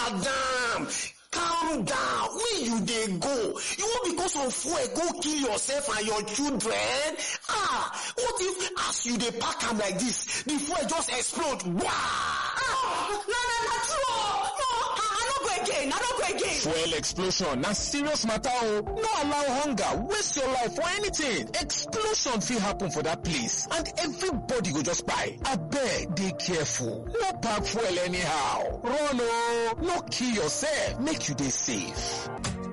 madam calm down where you dey go you wan because of fuel go kill yourself and your children ah what if as you dey pack am like this the fuel just explode wah. ah na na na true o no i no go again i no go again. fuel explosion na serious matter o no allow hunger waste your life for anything explosion fit happen for that place and everybody go just kpai abeg dey careful no pack fuel anyhow run o no kill yourself make you dey safe.